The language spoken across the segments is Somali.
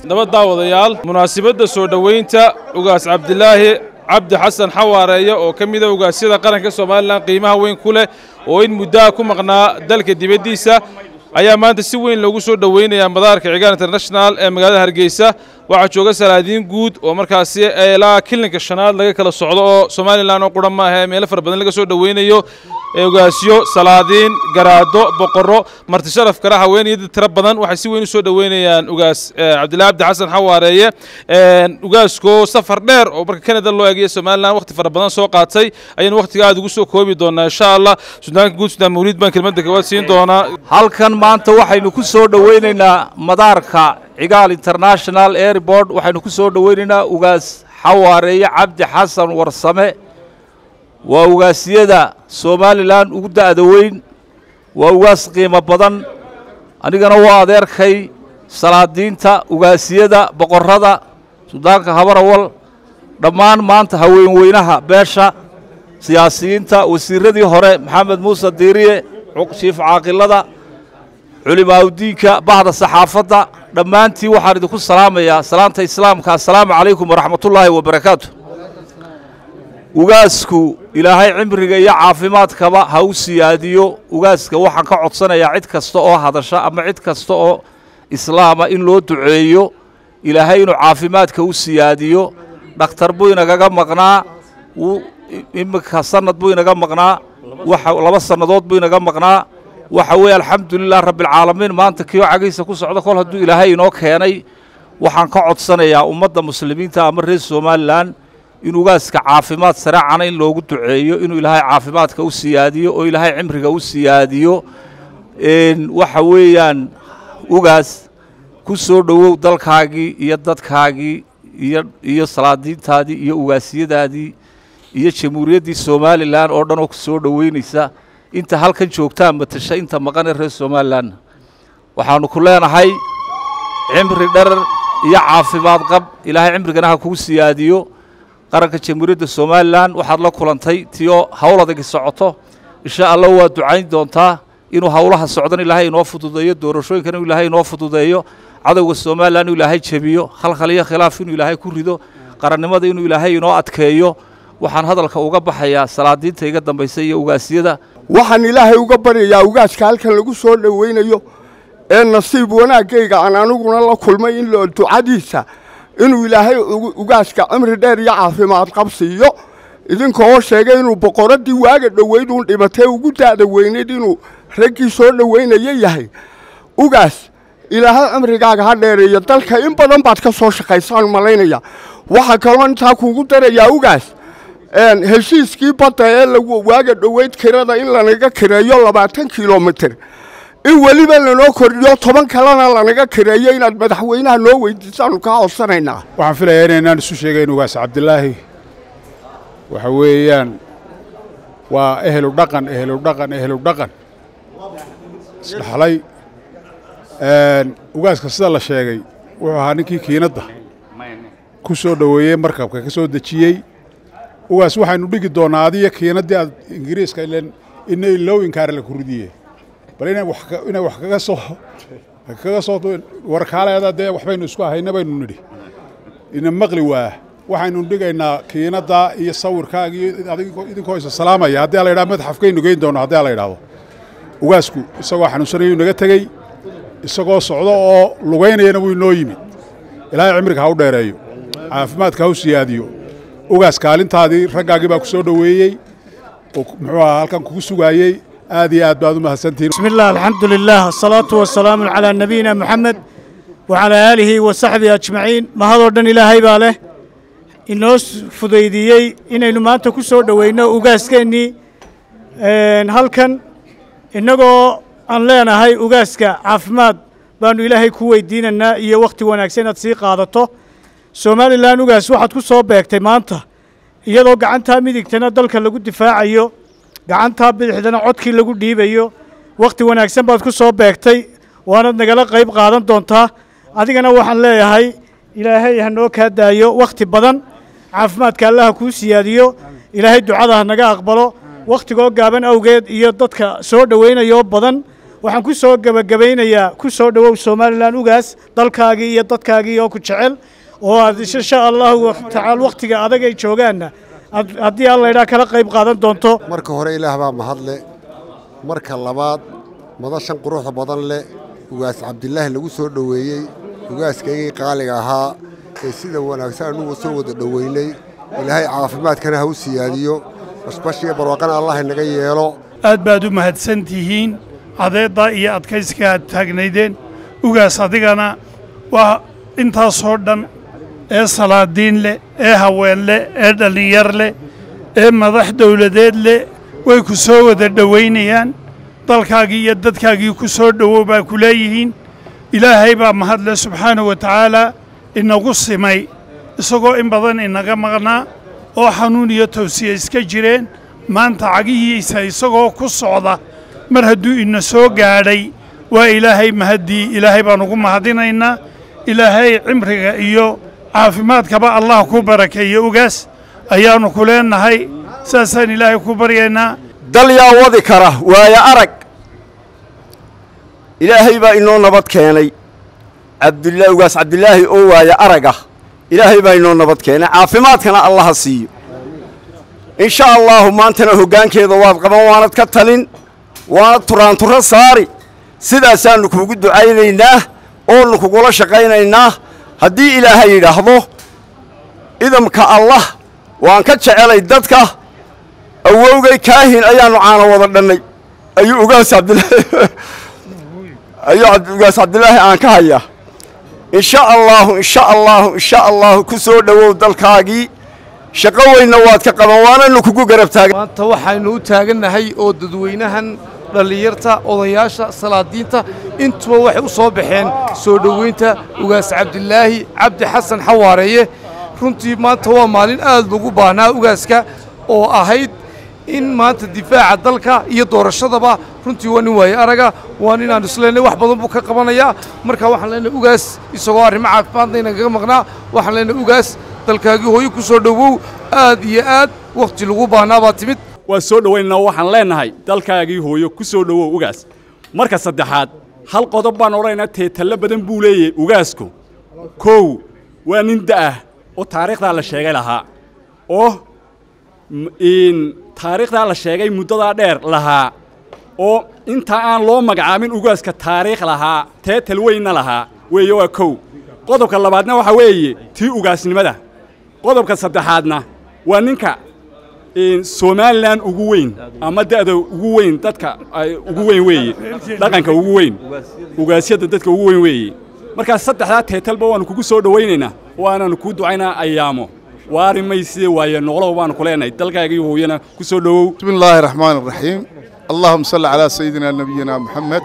nabad daawadayaal munaasabadda soo dhoweynta ugaas cabdilaahi cabdi xasan xawaareeye oo ka mida ugaasyada qaranka somalilan qiimaha weyn ku leh oo in muddaha ku maqnaa dalka dibaddiisa ayaa maanta si weyn loogu soo dhoweynayaa madaarka cigaal international ee magaalada hargeysa waxaa jooga salaadiin guud oo markaasi ilaa kilinka shanaad laga kala socdo oo somalilan oo quran maaha meelo fara badan laga soo dhoweynayo ogaasyo salaadiin garaado boqorro marti sharaf kale haweenaya dad tiro badan waxay si weyn u soo dhoweynayaan ugaas cabdillahi cabdi xasan xawaareeye ugaaskoo safar dheer oo marka canada loo eegaya somalilan wakhti fara badan soo qaatay ayaynu wakhtiga aad ugu soo koobi doonaa insha allah sudaanka guud sudaan mawliid baan kelmadda kawaad siin doonaa halkan maanta waxaynu ku soo dhoweynaynaa madaarka cigaal international airport waxaynu ku soo dhoweynaynaa ugaas xawaareeye cabdi xasan warsame waa ugaasyada somalilan ugu da'da weyn waa ugaas qiimo badan anigana waa adeerkay salaadiinta ugaasyada boqorrada sudaanka habarawal dhammaan maanta haweenweynaha beesha siyaasiyiinta wasiirradii hore maxamed muuse diiriye shiif caaqilada culimaaudiinka bahda saxaafadda dhammaantiin waxaan idinku salaamayaa salaanta islaamka assalaamu calaykum waraxmatullaahi wabarakaatu ugaasku ilaahay cimriga iyo caafimaadkaba ha u siyaadiyo ugaaska waxaan ka codsanayaa cid kasta oo hadasha ama cid kasta oo islaama in loo duceeyo ilaahay inuu caafimaadka u siyaadiyo dhakhtar buu inagaga maqnaa wuu iminka sanad buu inaga maqnaa waxa laba sannadood buu inaga maqnaa waxa weeye alxamdulilah rabbialcaalamiin maanta kioo cagiisa ku socda kol hadduu ilaahay inoo keenay waxaan ka codsanayaa ummadda muslimiinta ama reer somalilan in ugaaska caafimaad sareecana in loogu duceeyo inuu ilaahay caafimaadka u siyaadiyo oo ilaahay cimriga u siyaadiyo waxa weeyaan ugaas ku soo dhowow dalkaagii iyo dadkaagii iyo iyo salaadiintaadii iyo ugaasyadaadii iyo jamhuuriyaddii somalilan oo dhan oo ku soo dhoweynaysa inta halkan joogtaa matasha inta maqanee reer somalilan waxaannu ku leenahay cimri dherer iyo caafimaad qab ilaahay cimrigana ha kugu siyaadiyo qaranka jamhuuriyadda somalilan waxaad la kulantay tiyoo hawl adagi socoto insha allah waa ducayn doontaa inuu howlaha socdan ilaahay inoo fududeeyo doorashooyinkan inuu ilaahay inoo fududeeyo cadowga somalilan inuu ilaahay jebiyo khalkhal iyo khilaaf inuu ilaahay ku rido qarannimada inuu ilaahay inoo adkeeyo waxaan hadalka uga baxayaa salaadiinta iga dambaysa iyo ugaasyada waxaan ilaahay uga baryayaa ugaaska halkan lagu soo dhoweynayo ee nasiib wanaaggayga aan aniguna la kulmay in loo ducadiisa inuu ilaahay ugaaska cimri dheer iyo caafimaad qabsiiyo idinkoo sheegay inuu boqoraddii waaga dhoweyd uun dhibatee ugu da'da weynayd inuu raggii soo dhoweynaya yahay ugaas ilaahay cimrigaaga ha dheereeyo dalka in badan baad ka soo shaqaysaan malaynaya waxaa kaloo intaa kuugu darayaa ugaas heshiiskii badda ee lagu waaga dhoweyd kirada in lanaga kireeyo labaatan kilomitir in weliba lanoo kordhiyo toban kalena lanaga kireeyo inaad madaxweynaha noo weydiisaanu kaa codsanaynaa waxaan filayaa inaynaan isu sheegayn ugaas cabdilaahi waxa weeyaan waa ehelu dhaqan ehelu dhaqan ehelu dhaqan isdhaxlay ugaaska sida la sheegay wuxuu ahaa ninkii kiinadda ku soo dhoweeyey markabka ka soo dejiyey ugaas waxaynu dhigi doonnaa adiyo kiinaddii aad ingiriiska ilen ina ilow inkaara la kuridiye bal inay wax inay wax kaga soo kaga soo warkaaleeda dee waxbaynu isku ahayna baynu nidhi ina maqli waa waxaynu dhigaynaa kiinadda iyo sawirkaaga iyo idinkoo isa salaamaya haddii la yidhaha madxafkaynu geyn doonno haddii la yidhaahdo ugaasku isagoo xanuunsanayuu naga tegey isagoo socdo oo lugaynayana wuu inoo yimid ilaahay cimriga ha u dheereeyo caafimaadka ha u siyaadiyo ugaas kaalintaadii raggaagii baa ku soo dhoweeyey oo muxuu ahaa halkan kugu sugaayey aad iyo aad baad u mahadsantihiin بسم الله الحمد لله الصلاة والسلام على نبينا محمد وعلى آله وصحبه أجمعين ما هذا دن إلهي باله inoo fudaydiyey inaynu maanta ku soo dhoweyno ugaaskeenii halkan innagoo aan leenahay ugaaska caafimaad baannu ilaahay ku weydiinaynaa iyo wakhti wanaagsan inaad sii qaadato somalilan ugaas waxaad ku soo beegtay maanta iyadoo gacantaa midigtana dalka lagu difaacayo gacantaa bidixdana codkii lagu dhiibayo wakhti wanaagsan baad ku soo beegtay waanaad nagala qayb qaadan doontaa adigana waxaan leeyahay ilaahay ha noo kaa daayo wakhti badan caafimaadka allaha kuu siyaadiyo ilaahay ducada ha naga aqbalo wakhtigoo gaaban awgeed iyo dadka soo dhoweynayoo badan waxaan ku soo gebagabaynayaa ku soo dhowow somalilan ugaas dalkaagii iyo dadkaagii oo ku jecel oo aad insha allahu tacaala wakhtiga adag ay joogaanna aad- haddii alla idhaa kala qayb qaadan doonto marka hore ilaah baa mahadle marka labaad madashan quruxda badan leh ugaas cabdilaahi lagu soo dhoweeyey ugaaskaygii qaaliga ahaa ee sida wanaagsan anugu soo wada dhoweynay ilaahay caafimaadkana ha u siyaadiyo bashbashiga barwaaqana allah inaga yeelo aad baad u mahadsan tihiin cadeedda iyo adkaysiga aad taagnaydeen ugaas adigana waa intaasoo dhan ee salaadiin leh ee haween leh ee dhallinyar leh ee madax dowladeed leh way ku soo wada dhowaynayaan dalkaagii iyo dadkaagii ku soo dhowow baa ku leeyihiin ilaahay baa mahadle subxaanahu wa tacaalaa inagu simay isagoo in badan inaga maqnaa oo xanuun iyo tawsiye iska jireen maanta cagihiisa isagoo ku socda mar hadduu ina soo gaadhay waa ilaahay mahaddii ilaahay baan ugu mahadinaynaa ilaahay cimriga iyo caafimaadkaba allah ku barakeeyo ugaas ayaannu ku leennahay saasaan ilaahay ku baryaynaa dal yaa wadi kara waayo arag ilaahay baa inoo nabad keenay cabdullah ugaas cabdilaahi oo waayo arag ah ilaahay baa inoo nabad keenay caafimaadkana allaha siiyo in sha allaahu maantana hoggaankeeda waad qaban waanad ka talin waanad turaanturo saari sidaasaannu kuugu ducaynaynaa oonu kugula shaqaynaynaa haddii ilaahay yidhaahdo idamka allah waan ka jecelay dadka awowgay kaahin ayaannu caano wada dhannay ayuu ugaas cabdilaahi ayuu cabd- ugaas cabdilaahi aan ka hayaa in sha allaahu in sha allaahu in sha allaahu ku soo dhowow dalkaagii shaqo weynna waad ka qaban waananu kugu garab taagan maanta waxaynu u taagannahay oo dadweynahan dhallinyarta odayaasha salaadiinta intuba waxay u soo baxeen soo dhoweynta ugaas cabdilaahi cabdi xasan xawaareeye runtii maanta waa maalin aad lagu baahnaa ugaaska oo ahayd in maanta difaaca dalka iyo doorashadaba runtii waa nin waaye araga waa nin aan isleenay wax badan buu ka qabanayaa marka waxaan leenahay ugaas isagoo arrimo caafimaadna inagaga maqnaa waxaan leenahay ugaas dalkaagii hooyo ku soo dhowow aad iyo aad wakhti lagu baahnaa baa timid waan soo dhowaynana waxaan leennahay dalkaagii hooyo ku soo dhowow ugaas marka saddexaad hal qodob baan odhanaynaa teetallo badan buu leeyahay ugaasku kow waa nin da'ah oo taariikhdaa la sheegay lahaa oo m- in taariikhdaa la sheegay muddadaa dheer lahaa oo inta aan loo magacaabin ugaaska taariikh lahaa teetal weynna lahaa weeye waa kow qodobka labaadna waxaa weeye tii ugaasnimada qodobka saddexaadna waa ninka in somalilan ugu weyn ama da'da ugu weyn dadka ay ugu weyn weeye dhaqanka ugu weyn ugaasyada dadka ugu weyn weeye markaa saddexdaa teetalba waannu kugu soo dhowaynaynaa waanaannu kuu ducaynaa ayaamo waari mayside waaye noqlow baannu ku leenahay dalkaagii hooyana ku soo dhowow بسم الله الرحمن الرحيم اللهم صل على سيدنا نبينا محمد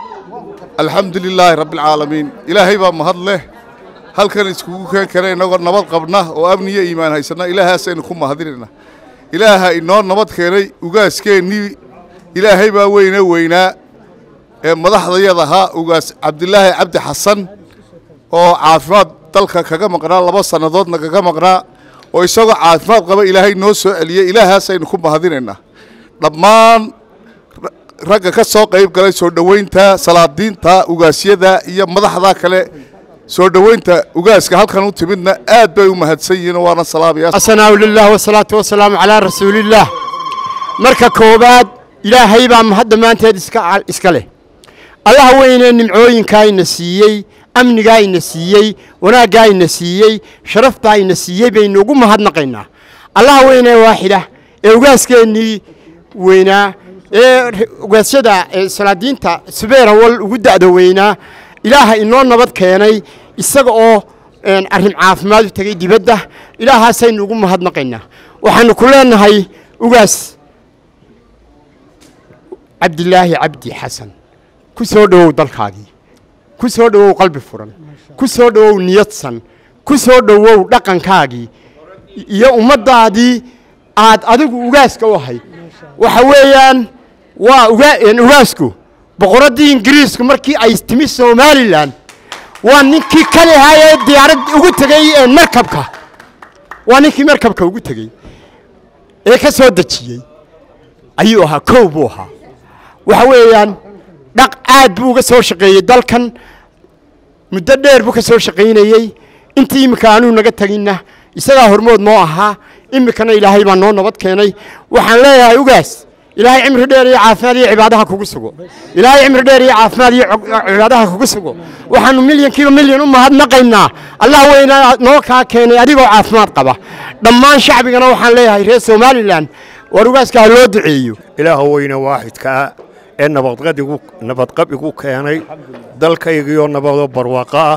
الحمد لله رب العالمين إلهي بaa mahad leh halkan iskugu keen kara inagoo nabad qabna oo amniyo iimaan haysana ilaahaasaynu ku mahadinayna ilaaha inoo nabad keenay ugaaskeennii ilaahay baa weyne weynaa ee madaxdayada ahaa ugaas cabdilaahi cabdi xasan oo caafimaad dalka kaga maqnaa laba sannadoodna kaga maqnaa oo isagoo caafimaad qaba ilaahay noo soo celiyey ilaahaasaynu ku mahadinaynaa dhammaan ra- ragga ka soo qayb galay soo dhoweynta salaadiinta ugaasyada iyo madaxda kale soo dhoweynta ugaaska halkan u timidna aad bay u mahadsan yihiin oo waana salaamaya asanaahu lilah wasalaatu wasalaamu calaa rasuulillaah marka koowaad ilaahay baa mahad dhammaanteed iska iska leh allaha weynee nimcooyinkaa ina siiyey amnigaa ina siiyey wanaaggaa ina siiyey sharaftaa ina siiyey baynu ugu mahadnaqaynaa allaha weynee waaxida ee ugaaskeenii weynaa ee r- ugaasyada ee salaadiinta subeerawal ugu da'da weynaa ilaaha inoo nabad keenay isaga oo een, arrin caafimaad u tegey dibadda ilaahaasaynu ugu mahadnaqaynaa waxaanu ku leenahay ugaas cabdilaahi cabdi xasan ku soo dhowow dalkaagii ku soo dhowow qalbi furan ku soo dhowow niyadsan ku soo dhowow dhaqankaagii iyo ummaddaadii aad adigu ugaaska u ahayd waxa weeyaan waa uga- een, ugaasku boqoraddii ingiriisku markii ay timi somalilan waa ninkii kali ahaa ee diyaarad ugu tegey ee markabka waa ninkii markabka ugu tegey ee ka soo dejiyey ayuu ahaa kow buu ahaa waxa weeyaan dhaq aad buu uga soo shaqeeyey dalkan muddo dheer buu ka soo shaqaynayey intii iminka aanuu naga teginna isagaa hormood noo ahaa iminkana ilaahay baa noo nabad keenay waxaan leeyahay ugaas ilaahay cimri dheer iyo caafimaad iyo cibaadaha kugu sugo ilaahay cimri dheer iyo caafimaad iyo cibaadaha kugu sugo waxaanu milyankiiba milyan u mahadnaqaynaa allah weyna noo kaa keenay adigoo caafimaad qaba dhammaan shacbigana waxaan leeyahay reer somalilan war ugaaska ha loo duceeyo ilaaha weyne waaxidkaa ee nabadqadigu nabadqab igu keenay dalkaygiioo nabadoo barwaaqo ah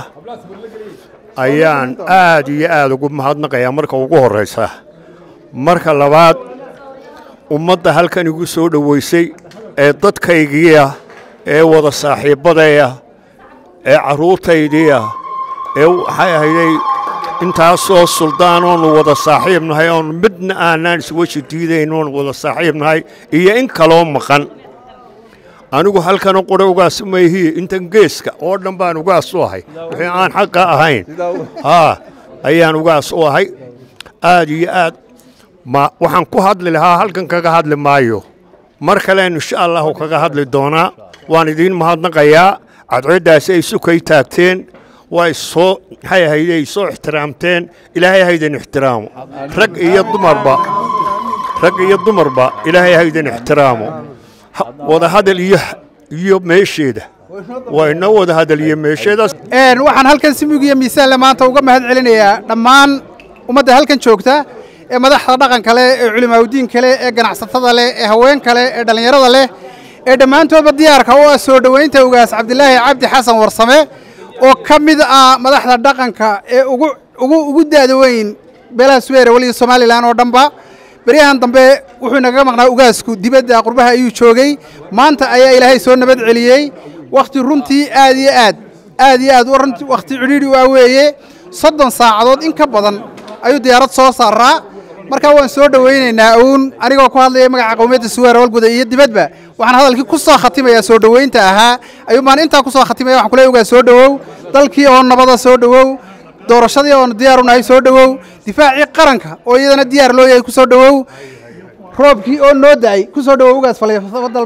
ayaan aad iyo aad ugu mahadnaqayaa marka ugu horraysa marka labaad ummadda halkan igu soo dhowaysay ee dadkaygiiah ee wada saaxiibbadaya ee carruurtaydiiah ee waxay ahayday intaasoo suldaan oonu wada saaxiib nahay oon midna aanaan isweji diidayn oon wada saaxiib nahay iyo in kaloo maqan anigu halkan qura ugaas mayhiye intan geeska oo dhan baan ugaas u ahay wixii aan xaqa ahayn haa ayaan ugaas u ahay aad iyo aad ma waxaan ku hadli lahaa halkan kaga hadli maayo mar kalean insha allahu kaga hadli doonaa waan idiin mahadnaqayaa cadceeddaasi ay sukay taagteen waa isoo maxay ahayde ay soo ixtiraamteen ilaahay haydan ixtiraamo rag iyo dumarba rag iyo dumarba ilaahay haydan ixtiraamo wada hadal iyo iyo meesheeda waa inoo wada hadal iyo meesheedaas waxaan halkan simig iyo miisaanle maanta uga mahad celinayaa dhammaan ummadda halkan joogta ee madaxda dhaqanka leh ee culimaaudiinka leh ee ganacsatada leh ee haweenka leh ee dhallinyarada leh ee dhammaantoodba diyaarka u ah soo dhoweynta ugaas cabdilaahi cabdi xasan warsame oo ka mid ah madaxda dhaqanka ee ugu ugu ugu daada weyn beelaha suweere weliga somalilan oo dhanba beryahan dambe wuxuu inaga maqnaa ugaasku dibadda qurbaha ayuu joogay maanta ayaa ilaahay soo nabad celiyey wakhti runtii aad iyo aad aad iyo aad runtii wakhti cidhiidhi u ah weeye soddon saacadood in ka badan ayuu diyaarad soo saaraa markaa waan soo dhowaynaynaa uun anigoo ku hadlaya magaca qowmiyadda suweer walguda iyo dibadba waxaan hadalkii ku soo khatimayaa soo dhoweynta ahaa ayuu maan intaa ku soo khatimaya waxaan kule ugaa soo dhowow dalkii oo nabada soo dhowow doorashadii oonu diyaar u nahay soo dhowow difaacii qaranka oo iyadana diyaar loo yahay ku soo dhowow roobkii oo noo da'ay ku soo dhowow ugaas falay